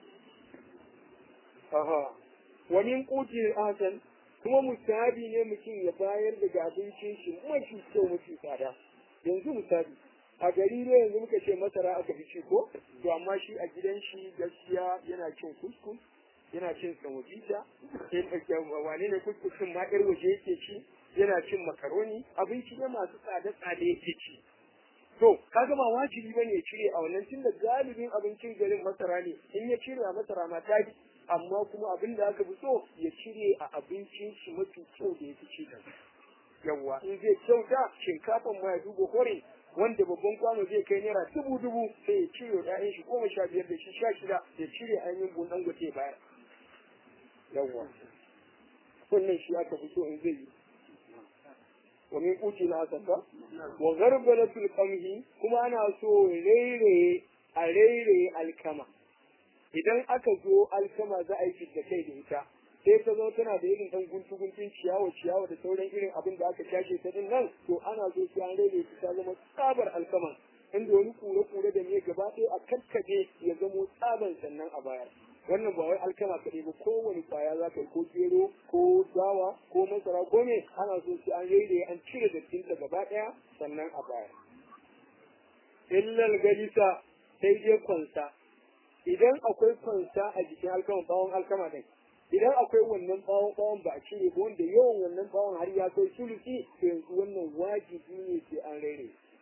Aha, wani kuti hasan kuma musabi ne mutum ya bayar daga abincin shi mafi kyau mafi tsada. Yanzu misali, a gari ne yanzu muka ce masara aka fi ci ko? To amma shi a gidan shi gaskiya yana cin kuskus, yana cin samobita, wane ne kuskusin ma ƴar waje yake ci, yana cin makaroni, abinci ne masu tsada-tsada yake ci. To, kaga ba wajibi bane ya cire a wannan tunda galibin abincin garin masara ne, in ya cire a masara ma ta amma kuma abin da aka fi so ya cire a abincin shi mafi kyau da ya fi ci da yawwa in zai kyauta shinkafan ma ya duba hore wanda babban kwano zai kai naira dubu dubu sai ya cire ɗayan shi goma sha biyar da shi sha shida ya cire ainihin bunan gwate bayar yawwa wannan shi aka fi so in zai yi wa min kuti na asaka wa garbalatul qamhi kuma ana so rairaye a rairaye alkama idan aka zo alkama za a yi fidda kai da ita sai ta zo tana da irin dan guntu guntun ciyawa ciyawa da sauran irin abin da aka cashe ta din nan to ana so sai an rage ta zama tsabar alkama inda wani kure kure da ne gaba ɗaya a kakkabe ya zamo tsaban sannan a bayar wannan ba wai alkama kaɗai ba kowane kwaya za ka yi ko gero ko dawa ko masara ko me ana so sai an rage an cire dattinta gaba ɗaya sannan a bayar illal galisa sai dai kwansa idan akwai kwansa a jikin alkama bawon alkama din idan akwai wannan bawon bawon ba a cire ba wanda yawan wannan bawon har ya kai sulusi to yanzu wannan wajibi ne sai an rere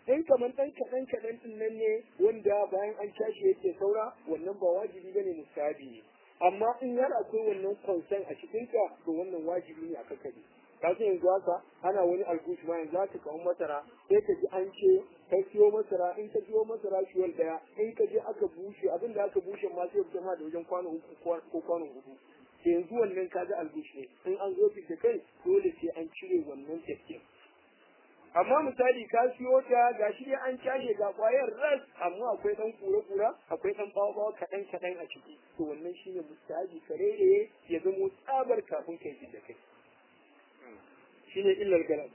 in kamar ɗan kaɗan kaɗan ɗin nan ne wanda bayan an cashe yake saura wannan ba wajibi bane mustahabi ne amma in har akwai wannan konsan a cikinka to wannan wajibi ne a kakkaɓe ka san yanzu haka ana wani algush ma yanzu haka kawo masara sai ka ji an ce ka siyo masara in ka siyo masara shiwal daya in ka je aka bushe abin da aka bushe ma sai ya ma da wajen kwano uku ko kwano hudu yanzu wannan ka ga algush ne in an zo fita kai dole sai an cire wannan tafkin amma misali ka siyo ta ga shi dai an cashe ga kwayar ras amma akwai dan kura-kura akwai dan bawa kaɗan kaɗan a ciki to wannan shine mustahabi kare ya zamo tsabar kafin kai da kai shine illar galam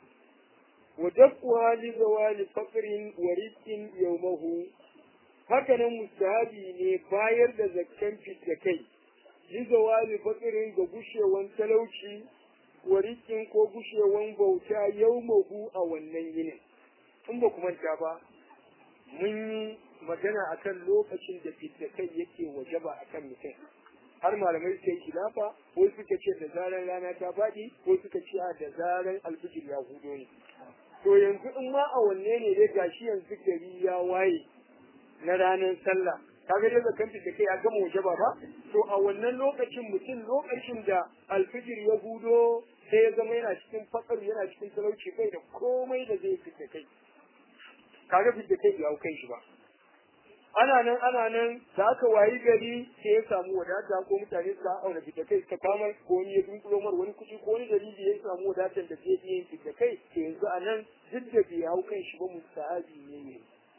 wa daf'uha li zawali faqrin wa rizqin yawmahu haka nan mustahabi ne bayar da zakkan da kai li zawali faqrin ga gushewan talauci wa rizqin ko gushewan bauta yawmahu a wannan yinin in ba ku manta ba mun yi magana akan lokacin da fitda kai yake wajaba akan mutum har malamai suka yi khilafa ko suka ce da zaran rana ta faɗi ko suka ce da zaran alfijir ya hudo ne to yanzu in ma a wanne ne dai gashi yanzu gari ya waye na ranar sallah kaga dai zakan da kai ya gama waje ba to a wannan lokacin mutum lokacin da alfijir ya hudo sai ya zama yana cikin fakar yana cikin talauci kai da komai da zai fita kai kaga fita kai ya kai shi ba ana nan ana nan da aka wayi gari sai ya samu wadata ko mutane suka auna fita kai suka kama ko wani ya dunkulo mar wani kuɗi ko wani dalili ya samu wadatar da zai iya yin fita kai to yanzu a nan duk da bai hau kan shi ba musta'abi ne ne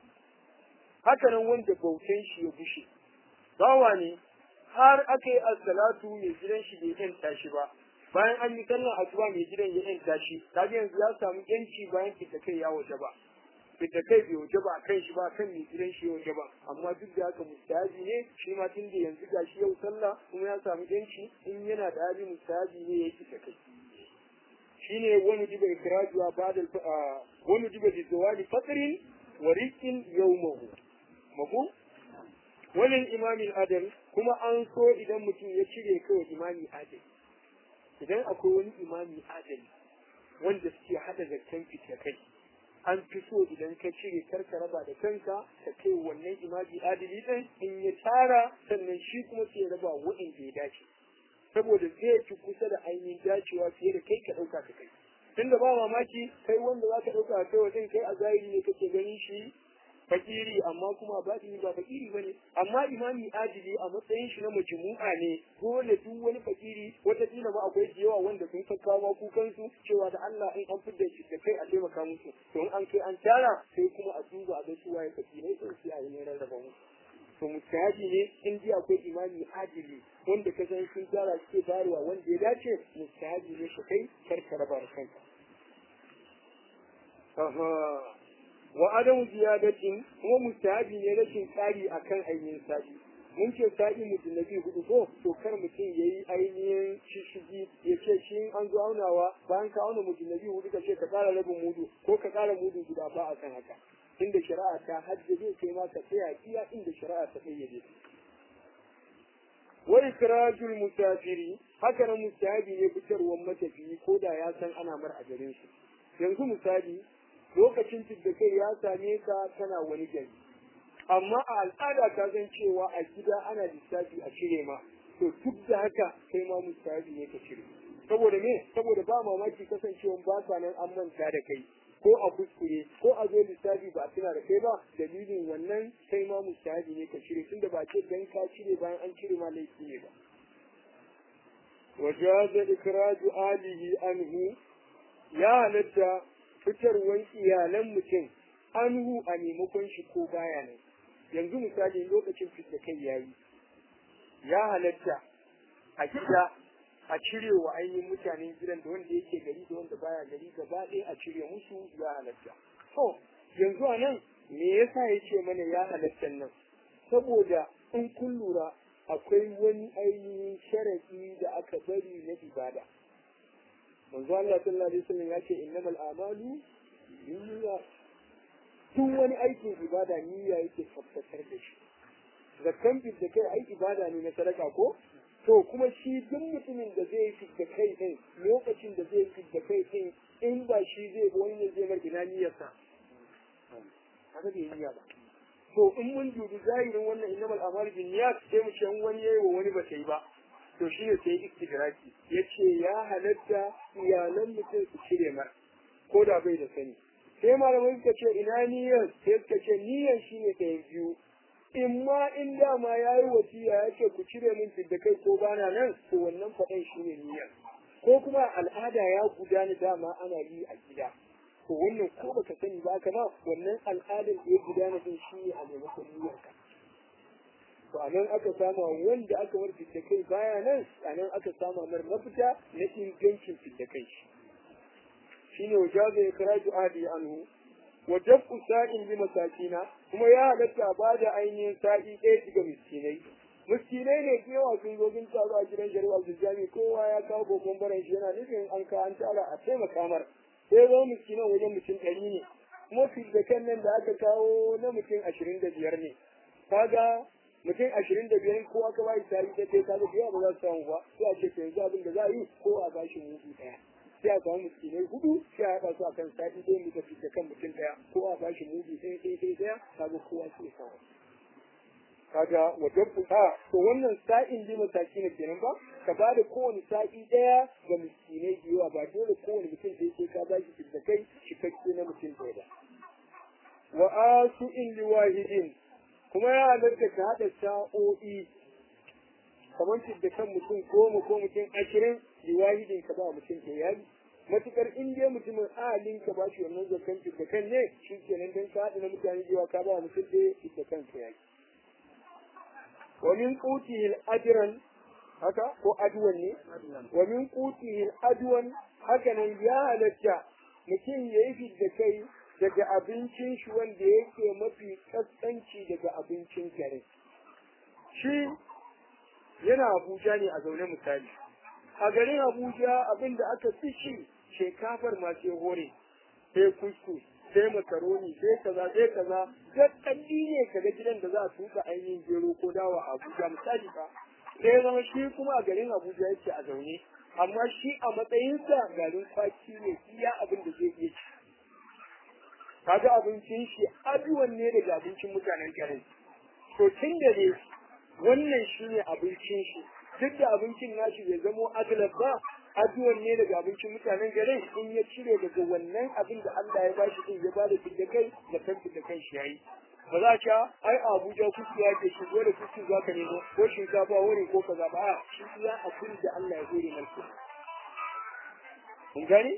haka nan wanda bautan shi ya bushe bawa ne har aka yi assalatu mai gidan shi bai yanta shi ba bayan an yi sallar asuba mai gidan ya yanta shi kaga yanzu ya samu yanci bayan fita kai ya waje ba fita kai bai waje ba kan shi ba kan mai gidan shi ya waje ba amma duk da haka mustahabi ne shi ma tun da yanzu ga shi yau sallah kuma ya samu yanci in yana da hali mustahabi ne ya fita kai shine wani diba ikrajuwa ba'da wani diba bi zawali fatrin wa rizqin yawmahu mafu wani imamin adal kuma an so idan mutum ya cire kawai imami adali idan akwai wani imami adali wanda suke hada zakkan fita kai an fi so idan ka cire karka raba da kanka ka kai wannan imami adali din in ya tara sannan shi kuma sai raba waɗanda ya dace saboda zai fi kusa da ainihin dacewa fiye da kai ka ɗauka ka kai tunda ba mamaki kai wanda za ka ɗauka kai wajen kai a zahiri ne kake ganin shi fakiri amma kuma ba ba fakiri ba ne amma imami adili a matsayin shi na majmu'a ne dole duk wani fakiri wataƙila ma akwai da yawa wanda sun kakkawa kukansu cewa da Allah in an fidda shi da kai a taimaka musu to in an kai an tara sai kuma a duba a ga su waye fakirai sai su yi ne rarraba musu to mustahabi ne in ji akwai imami adili wanda ka san sun tara suke bayarwa wanda ya dace mustahabi ne ka kai kar ka raba kanka wa adamu ziyadatin kuma mustahabi ne rashin tsari akan ainihin sa'i mun ce sa'i mutum na biyu hudu ko to kar mutum ya yi ainihin shishigi ya ce shi an zo aunawa bayan ka auna mutum na biyu hudu ka ce ka ƙara rabin mudu ko ka ƙara mudu guda ba a kan haka inda shari'a ta haddace kai ma ka tsaya iya inda shari'a ta kayyade wa ikrajul musafiri haka nan mustahabi ne fitarwar matafiyi ko da ya san ana mar a garin su yanzu misali lokacin da kai ya same ka kana wani gari amma a al'ada ka san cewa a gida ana lissafi a cire ma to duk da haka kai ma mustahabi ne ka cire saboda me saboda ba mamaki kasancewa ba sa nan an manta da kai ko a kuskure ko a zo lissafi ba tuna da kai ba dalilin wannan kai ma mustahabi ne ka cire tunda ba ce dan ka cire bayan an cire ma laifi ne ba wajaza ikraju alihi anhu ya halatta fitarwan iyalan mutum anhu a maimakon shi ko baya nan yanzu misali lokacin fita kai yayi ya halatta a gida a cire wa ainihin mutanen gidan da wanda yake gari da wanda baya gari gaba ɗaya a cire musu ya halatta to yanzu a nan me yasa ya ce mana ya halatta nan saboda in kun lura akwai wani ainihin sharaɗi da aka bari na ibada manzo Allah sallallahu alaihi wasallam ya ce innamal a'malu binniyat duk wani aikin ibada niyya yake tabbatar da shi zakkan da kai ai ibada ne na sadaka ko to kuma shi duk mutumin da zai fi da kai din lokacin da zai fi da kai din in ba shi zai wani ne zai mar ina niyyarsa haka bai niyya ba to in mun dubi zahirin wannan innamal a'malu bin niyyat sai mu ce in wani yayi wa wani ba ta yi ba to shi ne sai istidraki yace ya halatta iyalan mutum su cire mar ko da bai da sani sai malamai suka ce ina niyyar sai suka ce niyyar shine ɗayan biyu in ma in dama ya yi wasiya ya ce ku cire min da kai ko bana nan to wannan faɗan shi ne niyyar ko kuma al'ada ya gudana dama ana yi a gida to wannan ko baka sani ba kama wannan al'adar da ya gudana din shi ne a maimakon niyyar ka to a nan aka sama wanda aka war da kai baya nan a nan aka sama mar mafita na ingancin da kai shi shine wajaza ya karaju adi anhu wa dafu sa'in bi masakina kuma ya halatta ba da ainihin sa'i ɗaya ga miskinai miskinai ne ke yawa sun zo sun taru a gidan shari'a Abdul kowa ya kawo kokon baran shi yana nufin an ka an tara a taimaka mar sai zo miskinan wajen mutum ɗari ne kuma fitakan nan da aka kawo na mutum ashirin da biyar ne kaga mutum ashirin da biyar ko aka bayi sa'i ɗaya kaga da yawa ba za su samu ba sai a ce to yanzu abin da za a yi ko a bashi mutu ɗaya sai a samu miskinai hudu sai a haɗa su akan sa'i ɗaya muka fita kan mutum ɗaya ko a bashi mudu ɗaya ɗaya ɗaya ɗaya kaga kowa sai samu kaga wajen fuka to wannan sa'in bi mataki ne kenan ba ka ba da kowane sa'i ɗaya ga miskinai da yawa ba dole kowane mutum da yake ka bashi fita kai cikakke na mutum ɗaya ba wa asu in liwahidin kuma ya halatta ka haɗa sa'o'i kamar da kan mutum goma ko mutum ashirin liwahidin ka ba mutum ɗaya matukar in dai mutumin ahalin ka ba shi wannan zakan da kan ne shi kenan dan ka haɗa na mutane da ka ba mutum ɗaya da kan ka yaki wa min qutihi ajran haka ko adwan ne wa min qutihi adwan haka nan ya halatta mutum ya yi da kai daga abincin shi wanda yake mafi kaskanci daga abincin kare shi yana Abuja ne a zaune misali a garin Abuja abin da aka fi shi shekafar masu hore sai kuskus sai makaroni sai kaza sai kaza kalli ne kaga gidan da za a tuka ainihin gero ko dawa a Abuja misali ba sai zama shi kuma a garin Abuja yake a zaune amma shi a matsayinsa garin kwaki ne iya abin da zai iya ci kaga abincin shi aduwan ne daga abincin mutanen garin to tun da ne wannan shi ne abincin shi duk da abincin nashi bai zamo aglab ba aduwan ne daga abincin mutanen garin in ya cire daga wannan abin da Allah ya bashi din ya bada da kai da kan da kan shi yayi ba za ka ai Abuja kuku ya ke shigo da kuku za ka nemo ko shinkafa wani ko kaza ba shi ya abin da Allah ya hore maka kun gani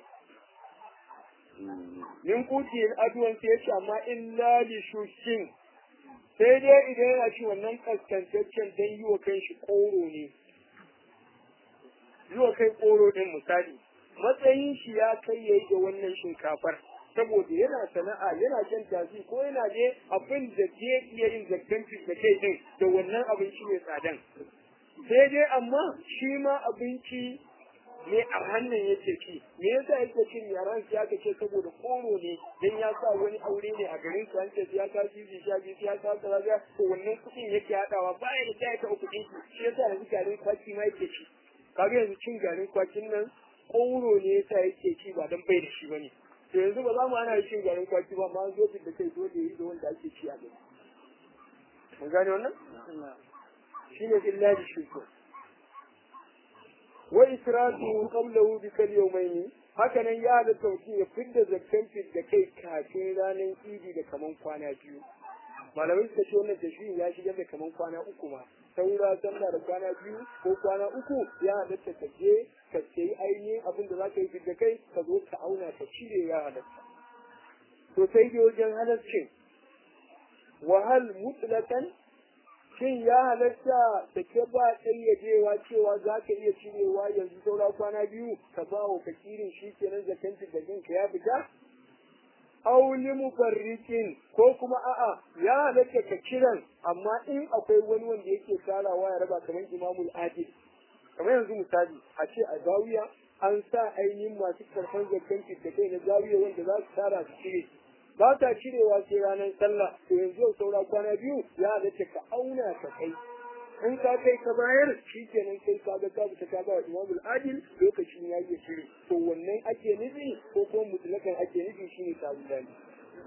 min kuti aduwan sai yace amma illa li shukin sai dai idan yana ci wannan kaskantaccen dan yi wa kanshi koro ne yi wa kai koro din misali matsayin shi ya kai yayi da wannan shinkafar saboda yana sana'a yana shan tafi ko yana je abin da zai iya yin zakkanci da kai din da wannan abinci mai tsadan sai dai amma shi ma abinci ne a hannun yake ci me yasa yake cin yaran shi aka ce saboda koro ne dan ya sa wani aure ne a garin su an ce ya ka ji sha biyu ya ka kaza ga to wannan kuɗin yake hadawa baya da kai ta kuɗin shi yasa yanzu garin kwaki ma yake ci kaga yanzu cin garin kwakin nan koro ne yasa yake ci ba dan bai da shi bane to yanzu ba za mu ana cin garin kwaki ba ma zo da kai dole yi da wanda ake ci a gari mun gane wannan shine billahi shukr wa israfu qablahu bi kal yawmayn haka nan ya da tauki ya fidda zakkan da kai kafin ranar idi da kaman kwana biyu malamai suka ce wannan tashi ya shiga da kaman kwana uku ma saura sallah da kwana biyu ko kwana uku ya halatta ka je ka sayi ainihin abin da za ka yi da kai ka zo ka auna ka cire ya halatta to sai dai wajen halarcin wahal mutlaqan shin ya halatta da ke ba ƙayyadewa cewa za ka iya cirewa yanzu saura kwana biyu ka ba wa fakirin shi kenan zakantin da jinka ya fita auli mufarrikin ko kuma a'a ya halatta ka kiran amma in akwai wani wanda yake tarawa ya raba kamar imamul adil kamar yanzu misali a ce a zawiya an sa ainihin masu karfan zakantin da kai na zawiya wanda za su tara su cire ba ta cirewa sai ranar sallah to yanzu yau saura kwana biyu ya halatta ka auna ka kai in ka kai ka bayar shi kenan kai ka ga ka fita ka ba wa imamul adil lokacin ya yi shiri to wannan ake nufi ko kuma mutlakan ake nufi shine sabulani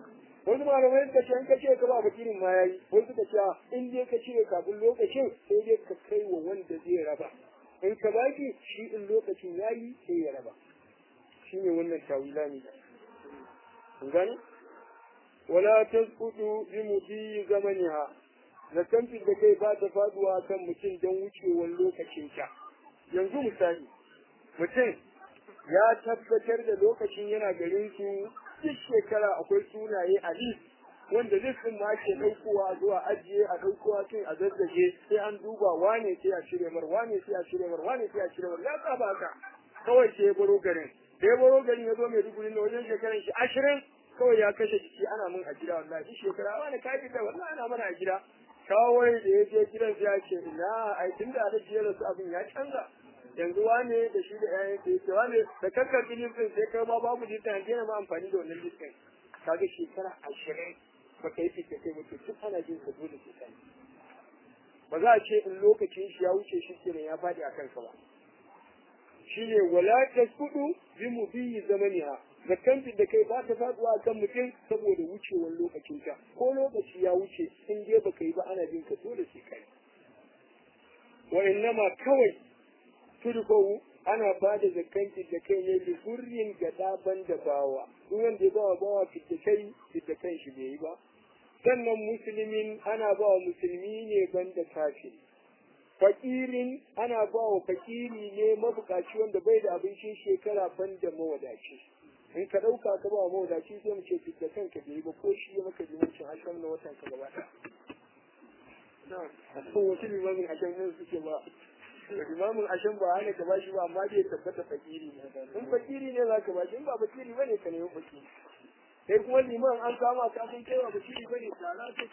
wasu malamai suka ce in ka cire ka ba fakirin ma yayi wasu suka ce in dai ka cire kafin lokacin sai dai ka kai wa wanda zai raba in ka baki shi in lokacin yayi sai ya raba shine wannan tawila ne kun gane wala tasqutu bi mudi zamaniha zakan da kai ba ta faduwa kan mutum don wucewar lokacin ta yanzu misali mutum ya tabbatar da lokacin yana garin su duk shekara akwai sunaye a list wanda listin ma ke ɗaukowa zuwa ajiye a ɗaukowa tun a zazzage sai an duba wane sai a cire mar wane sai a cire mar wane sai a cire mar ya saba haka kawai sai ya baro garin da ya baro garin ya zo mai duguri na wajen shekaran shi ashirin kawai ya kashe jiki ana mun a gida wallahi duk shekara wani ka fita wallahi ana mana a gida kawai da ya je gidan sai ya ce ina ai tun da aka jiyar su abin ya canza yanzu wane da shi da ƴaƴan sa yake wane da kakkar listin sai kai ma babu listin an daina ma amfani da wannan listin kaga shekara ashirin ba kai fita kai mutu duk ana jin sa dole sai kai ba za a ce in lokacin shi ya wuce shi kenan ya faɗi a kansa ba shine wala tasqudu bi mubiyi zamaniha zakkan da kai ba ta faduwa kan mutum saboda wucewar lokacin ta ko lokaci ya wuce in dai baka yi ba ana jin ka dole sai kai wa innama kawai turbawu ana ba da zakkan da kai ne da hurrin ga daban da bawa duk wanda ya bawa bawa fitta kai fitta kan shi bai yi ba sannan musulmin ana ba wa musulmi ne banda kafiri fakirin ana ba wa fakiri ne mabukaci wanda bai da abincin shekara banda mawadaci in ka ɗauka ka ba wa mawadaci sai mu ce fitta kanka bai yi ba ko shi ya maka zumuncin ashirin na watan ka gaba ɗaya na a cikin wasu limamin ashirin nan suke ba limamin ashirin ba hana ka ba shi ba amma bai tabbata fakiri ne in fakiri ne za ka ba shi in ba fakiri ba ne ka nemi fakiri sai kuma liman an kama ka sun kai wa fakiri ba ne tara